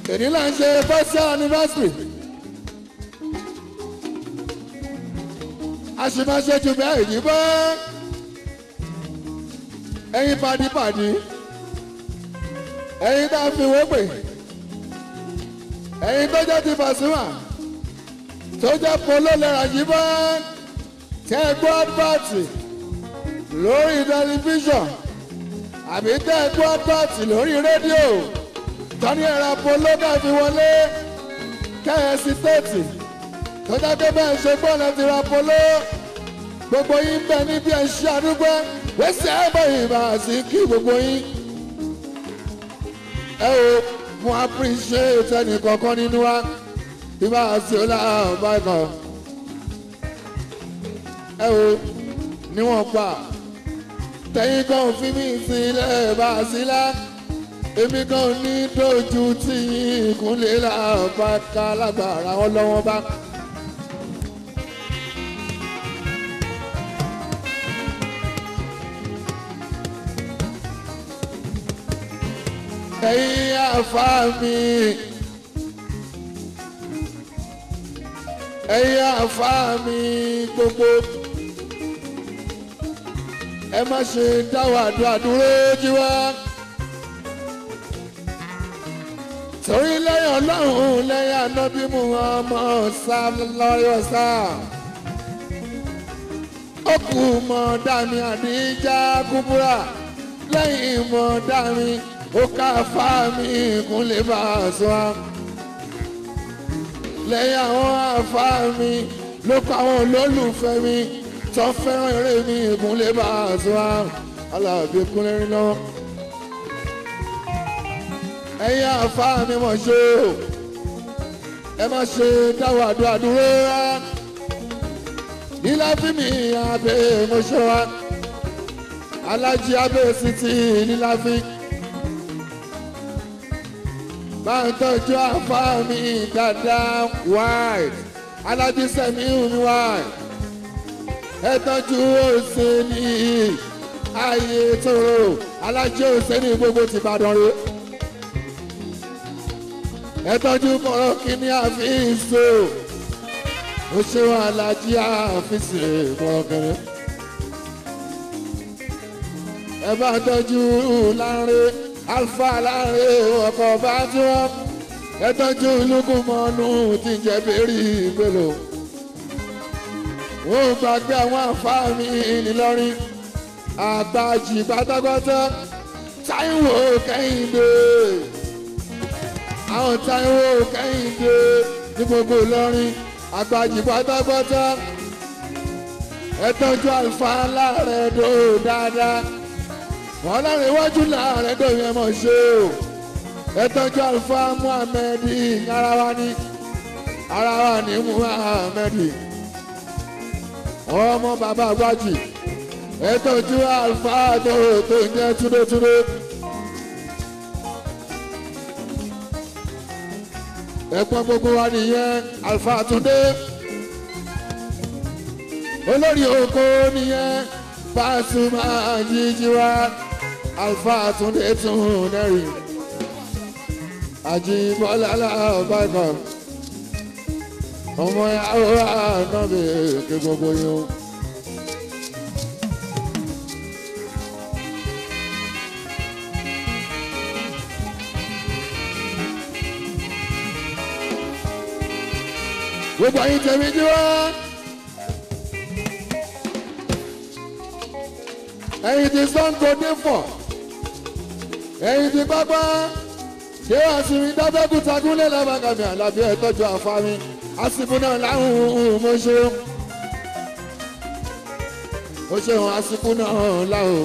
èyí là ń ṣe first anniversary. a sì máa ṣe jù bẹ́ẹ̀ yìí bọ́ ẹ̀yin padìpadì ẹ̀yin tá a fi wé pè ẹ̀yin tó jẹ́ ti Pasuma tó jẹ́ polo lẹ́ra yìí bọ́ tẹ́ ẹ gbọ́ bọ́ọ̀tì lórí tẹlifíṣàn àbí tẹ́ ẹ gbọ́ bọ́ọ̀tì lórí rédíò tọ́ni ẹ̀rọ polo náà fi wọlé kẹ́hẹ́sì tètè tó jẹ́ pé bẹ́ẹ̀ ṣe gbọ́ láti ra polo gbogbo yín bẹ níbi ẹ̀ṣẹ́ àdúgbò wẹ́sẹ̀ ẹ̀bọ̀ ìbá sí kí gbogbo yín. ẹ o mo appreciate ẹnì kọ̀ọ̀kan nínú wa ìbá sí ọlá bákan. ẹ o níwọ̀n pa tẹ̀yìn kan fi mí sílẹ̀ bá a sílá èmi kan ní dojú tí ìkúnlẹ̀ làbàkà lágbára ọlọ́wọ́n bá. ẹ̀yin àfa mi ẹ̀yin àfa mi gbogbo ẹ má ṣe dáwọ́ àdúrà dúró jí wá torí lẹ́yìn ọlọ́run lẹ́yìn anábí mu ọmọ sálọ́yọ̀ sá ó kù mọ́ dàmí àdíjà kúbúrà lẹ́yìn mọ́ dàmí ó ká fáàmì kúnlẹ̀ bá a sọ á. lẹ́yìn àwọn àfáàmì ló kọ́ àwọn olólùfẹ́ mi tó fẹ́ràn eré mi kúnlẹ̀ bá a sọ á. aláàbí kúnlẹ̀ rí lọ́wọ́. ẹ̀yin àfáàmì mọ̀ ṣe o ẹ má ṣe dáwọ́ àdúrà dúró rá. nílá fí mi abẹ́ mọ́ṣọ́ wa alájí abẹ́ sí ti nílá fí máa ń tọ́jú àfa mi dáadáa wáì aládìsẹ́mi mi wáì ẹ tọ́jú òsèlú ayé tóró alájẹ òsèlú gbogbo ti Ìbàdàn rẹ ẹ tọ́jú kọ̀rọ̀ kíní àfíìsò ó ṣe wọn alájí àfíìsì kọ̀rọ̀ kẹrẹ ẹ bá tọ́jú láńrẹ́ alfa láàrin ọkọ̀ bá tí wọ́n ẹtọ́jú lukumọ́nù tí ń jẹ́ bẹ́ẹ̀rì ìgbèlò. ó gbàgbé àwọn àǹfààní ńìlọrin àgbàjì pátápátá táíwò kẹ́hìndé àwọn táíwò kẹ́hìndé ní gbogbo ìlọrin àgbàjì pátápátá ẹtọ́jú alfa láàrin ẹ̀dọ́ dáadáa wọn lára iwájú láàrẹ dòyìn ẹ mọ̀ ṣe o ẹ tọ́jú alfa muhammed ara wa ní ara wa ní muhammed ọmọ bàbá àgbájì ẹ tọ́jú alfa tó tó ń jẹ́ túdótúdó. ẹ̀pọ̀n gbogbo wa nìyẹn alfa túndé olórí oko nìyẹn Pasuma jíjí wa alfa túndé tún nẹ́rì àjíbọ́lá alábàgà ọmọ yàrá ànábì ké gbogbo yìí o. gbogbo ayé tẹ̀mí jí wá. ẹ̀yin ti sango dé fọ̀ ẹ̀yin ti pápá ṣé àsìmí dábẹ́kúta gúnlẹ̀ lábàgàmì àlàbí ẹ̀ tọ́jú àfáàmì àsìkò náà láhùn mo ṣe ó ṣeun àsìkò náà láhùn.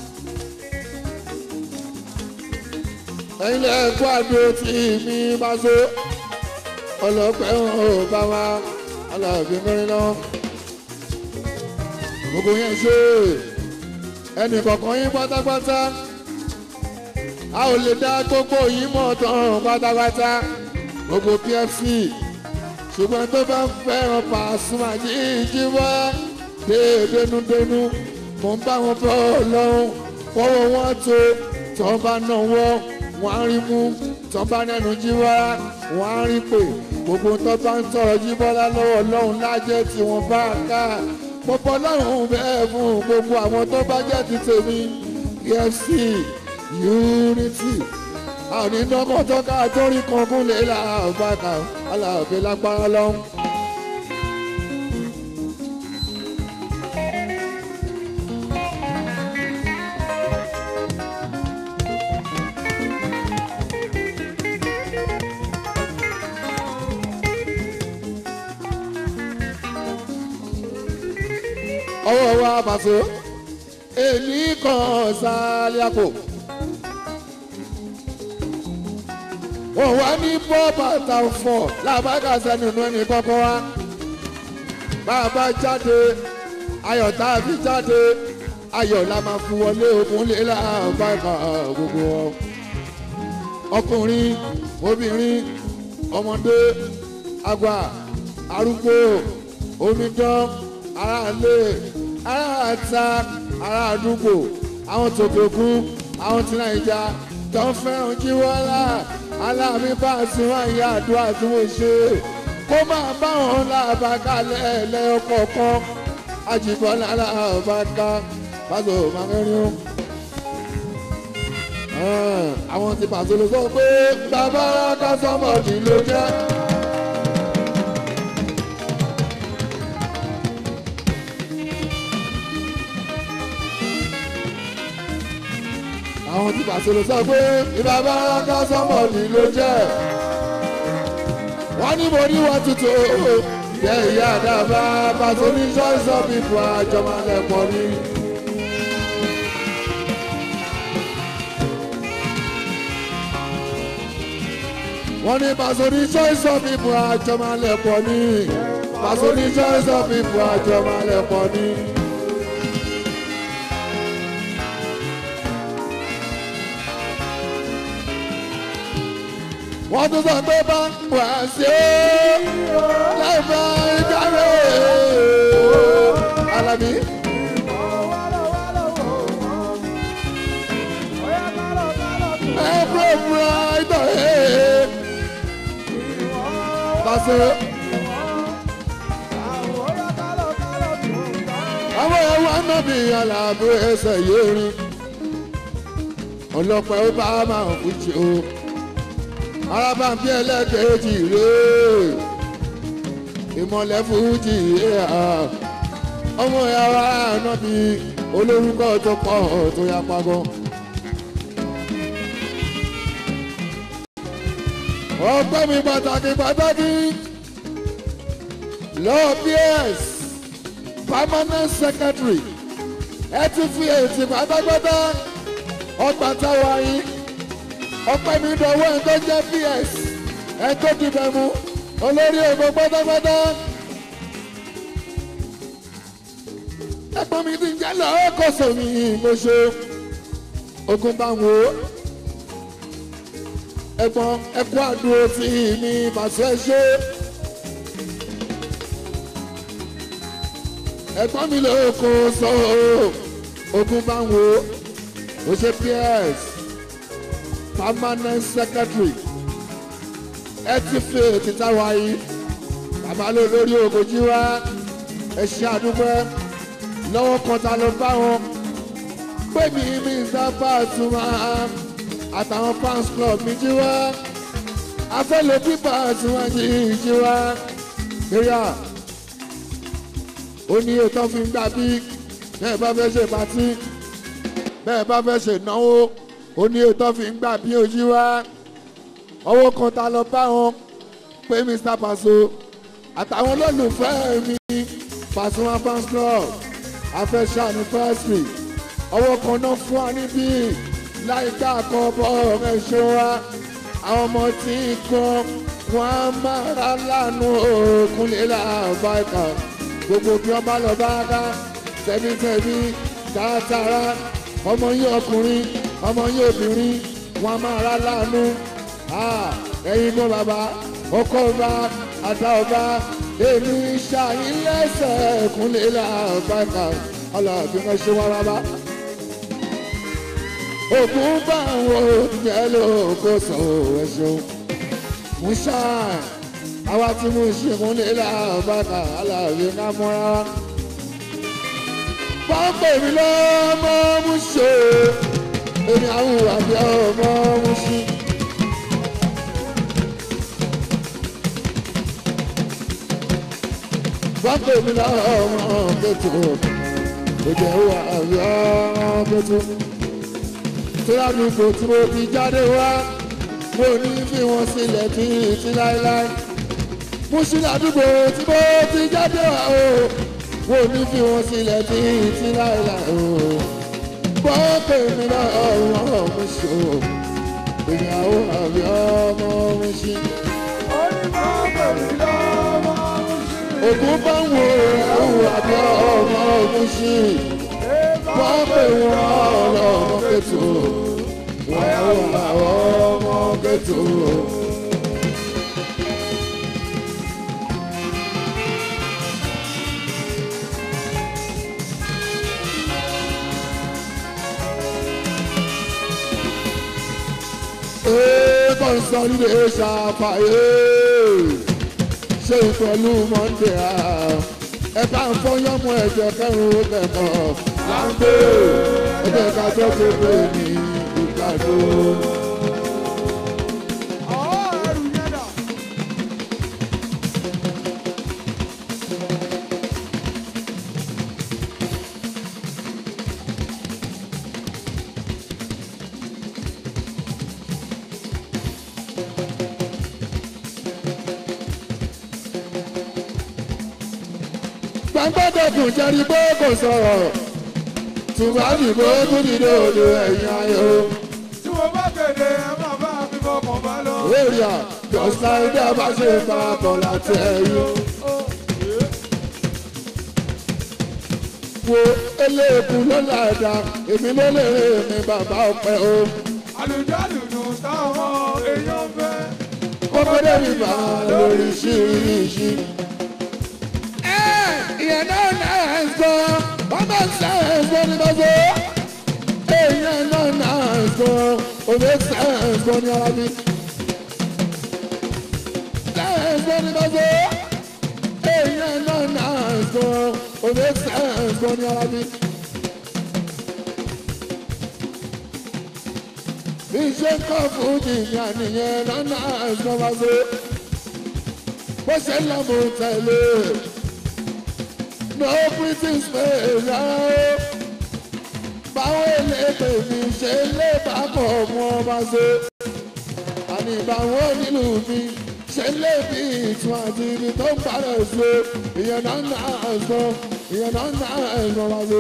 ẹ̀yin lẹ́ẹ̀kọ́ àdó tí mi bá so ọlọ́pẹ́ ò bá wa aláàbí mẹ́rin náà gbogbo yẹn ṣe ẹnì kọ̀ọ̀kan yín pátápátá a ò lè dá gbogbo yín mọ̀ tán pátápátá gbogbo pfc ṣùgbọ́n tó bá fẹ́ràn Pasuma jíjí wá déédénúdénú mò ń bá wọn bọ́ lọ́hùn kọ́wọ́ wọn tó tó bá náwó wọn á rí mú tán bá nẹnu jíbọ́lá wọ́n á rí pé gbogbo tó bá ń tọrọ jíbọ́lá lọ́wọ́ ọlọ́run lájẹ́ tí wọ́n bá ká gbogbo ọlọ́run bẹ́ẹ̀ fún gbogbo àwọn tó bá jẹ́ ti tèmi efc unity àwọn onídọ́kọ̀ tó ká torí kankún lè là bá kà aláàbẹ̀ lágbára lọ́hùn. ọwọ́ wa bàtò èmi kan sálíàpò. wọ́n wá ní bọ́ bàtà fọ̀ làbákà sẹ́nu inú ẹni kọ́kọ́ wá. bàbá jáde ayọ̀ tá a fi jáde ayọ̀ la máa fi wọlé òkun lé làbákà gbogbo wọn. ọkùnrin obìnrin ọmọdé àgbà arúgbó omidan aráàlú aráàta ará àdúgbò àwọn tòkòkú àwọn tí nàìjà tó ń fẹ́ràn jíwọ́lá aláàmì bá ti wá ìyá àdúrà tí mo ṣe kó máa bá wọn lábàkálẹ̀ lẹ́ọ̀kọ̀ọ̀kan àjìbọ́lá lábàká pàṣẹ màkẹ́rin àwọn ti pàṣẹ ló sọ pé bàbá kásánmọ̀dì ló jẹ́. àwọn tí pàṣẹ ló sọ pé ìbàbá kásánmọ̀dì ló jẹ́. wọ́n ní mo ní wọ́n tutù jẹ́ ìyá àdàbà pàṣẹ ní choice of people àjọmọ̀lẹ́pọ̀ ni. wọ́n ní pàṣẹ ní choice of people àjọmọ̀lẹ́pọ̀ ni. pàṣẹ ní choice of people àjọmọ̀lẹ́pọ̀ ni. wọ́n tún sọ pé bá wà sí ó lẹ́fọ̀ ìdáre alábí. ẹ̀fọ́ fúra ìtọ̀ ẹ̀ pàṣẹ. àwọn ẹ̀wọ̀n anábì aláàbò ẹsẹ̀ yóò rí ọlọ́pàá ó bá máa ń fújì o arábàǹbí ẹlẹ́kẹ̀ẹ́jì rèé ìmọ̀lẹ́ fújì ọmọ ìyàwó ànábì olórúkọ tó pọ̀ tó yá pagọ́. ọpẹ́ mi pàtàkì pàtàkì lọ́ọ̀ ps permanent secretary ẹ ti fi èsì pátápátá ọgbà táwa yìí ọpẹ́ mi dọ̀wọ́ ẹ̀ tó jẹ́ ps ẹ̀ tó dìbẹ̀ mú olórí ògbó pátápátá. ẹ̀gbọ́n mi ti ń jẹ́ lọ́wọ́ kọ̀sọ̀ mi mo ṣe ogun bá wo ẹ̀gbọ́n ẹ̀kú àdúró tí mi bàṣẹ ṣe. ẹ̀gbọ́n mi ló kó sọ ogun bá wo mo ṣe ps permanent secretary ẹ ti fi ètìta wáyé bàbá ló lórí ògòjì wá ẹ ṣe àdúgbò lọ́wọ́ kan ta ló bá wọn pé mi mi sábà tún máa àtàwọn fans club mi jí wá afẹ́lẹ́ pípa tí wọ́n jí jí wá kéré ó ní ètò fi ń gbà bí bẹ́ẹ̀ bá fẹ́ ṣe pàtí bẹ́ẹ̀ bá fẹ́ ṣe náwó ó ní ètò fi ń gbà bí ojú wá ọwọ́ kan ta lọ bá wọn pé mr paso àtàwọn olólùfẹ́ mi Pasuma fans club afẹ́ṣà ní fásitì ọwọ́ kan náà fún wa níbí láìka àkọ́bọ̀ ẹ̀ṣọ́ wa àwọn ọmọ tí ń kan wọn á máa ra lánàá òkun lílà báyìí gbogbo bí wọn bá lọ bá ká tẹ̀mítẹ̀mí tààtàrà ọmọ yín ọkùnrin ọmọ yín obìnrin wọn máa ra lánàá ẹ̀yin mọ́ bàbá ọkọ ọba àtà ọba èmi ṣàyín lẹ́sẹ̀ kúnlẹ̀ làbàkà ọlọ́ọ̀bí wọn ṣe wá rábà. ògùn bá àwọn oúnjẹ ló kó sọ ẹ̀ṣọ́ musa àwa tí mo ṣe mú nílà bàtà aláàbí ká mọ́ra wa. pápẹ́ mi lọ́mọ mú ṣe èmi àwọn àbí ọmọ mú ṣe. pápẹ́ mi lọ́mọ kẹ́tù èdè wà àbí ọmọ kẹ́tù. tí ládùúgbò tí mo ti jáde wá mo ní bí wọ́n sílẹ̀ tí tí láéláé mo ṣí ládùúgbò tí mo ti jáde wá o mo ní bí wọ́n sílẹ̀ tí tí láéláé o gbọ́ pé mi náà ọ̀rọ̀ mo ṣe o ìyàwó àbí ọmọ mo ṣe. ògùn bá ń wo ìyàwó àbí ọmọ mo ṣe wọ́n pè wọ́n ọlọ́mọ kẹ́tù wọ́n wà ọmọ kẹ́tù. Ee consolidation ṣàfàyè ṣe pẹ̀lú Monday a ẹ bá ń fọyọ́mọ ẹ̀jẹ̀ kẹrùn ó kẹ̀kọ́ láńgbé ẹ̀jẹ̀ kájọ́ tó gbé ní ìgbàdo. gbàgbọ́dọ̀kùn jẹ́rí pé kò sọ̀rọ̀ ṣùgbọ́n ìbò tún ti dòdò ẹ̀yìn ayò. tí mo bá kéde ẹ máa bá mi fọkàn bá lọ. èrìà jọ̀sá ilé bá ṣe farapọ̀ láti ẹ̀yìn. wo eléèkú ló láìda èmi ló lè rè mí bàbá ọpẹ o. àlùjálùjù táwọn èèyàn fẹ́. kókó débi bá lórí ṣíríṣí. ẹ ìyẹn náà náà ń sọ wọ́n bá ń sẹ́yìn ní bàbá. èèyàn náà náà ń sọ òde sẹ́yìn ní ara mi. sẹ́yìn ní bàbá. èèyàn náà náà ń sọ òde sẹ́yìn ní ara mi. iṣẹ́ kọ́ fún jìnnà nìyẹn lọ́nà àìsànwáṣe bó ṣe ń lọ́mọ tẹ̀lé no pretty space rárá o báwo eléèpè mi ṣe lé bákọ̀ mú ọba ṣe àní báwo nílùú mi ṣe lé bí ìtún àti ibi tó ń parẹ́ ṣe ìyẹn náà ń náà àìsàn ìyẹn náà ń náà àìsàn wáṣe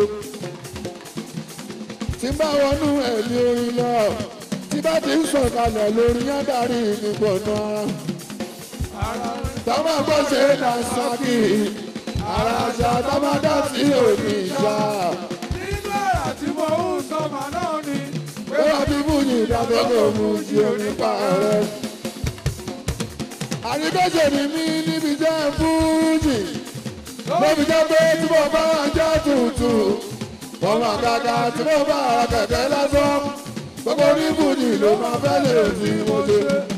tí bá wọnú ẹ̀mí orin lọ tí bá ti ń sọ̀kalẹ̀ lórí yándàrí ìgbọ̀nà ara. Tọ́mọ̀ gbọ́ ṣe é dà sákì, ara àṣà tọ́mọdá sí òní ìṣá. nínú ẹ̀rà tí mo ń sọmọ náà ni. Pé wọ́n ti mú ní ìdádọ́gbò mú sí onípa rẹ̀. Àríkọ́ṣe ni mí níbi jẹ́ fújì. Lóbi jẹ́ pé tí mo bá wà jẹ́ tuntun. Ọmọ àgàgà tí mo bá ara kẹ̀kẹ́ lásán gbogbo oníbùdí ló máa fẹ́ lè fi mo ṣe.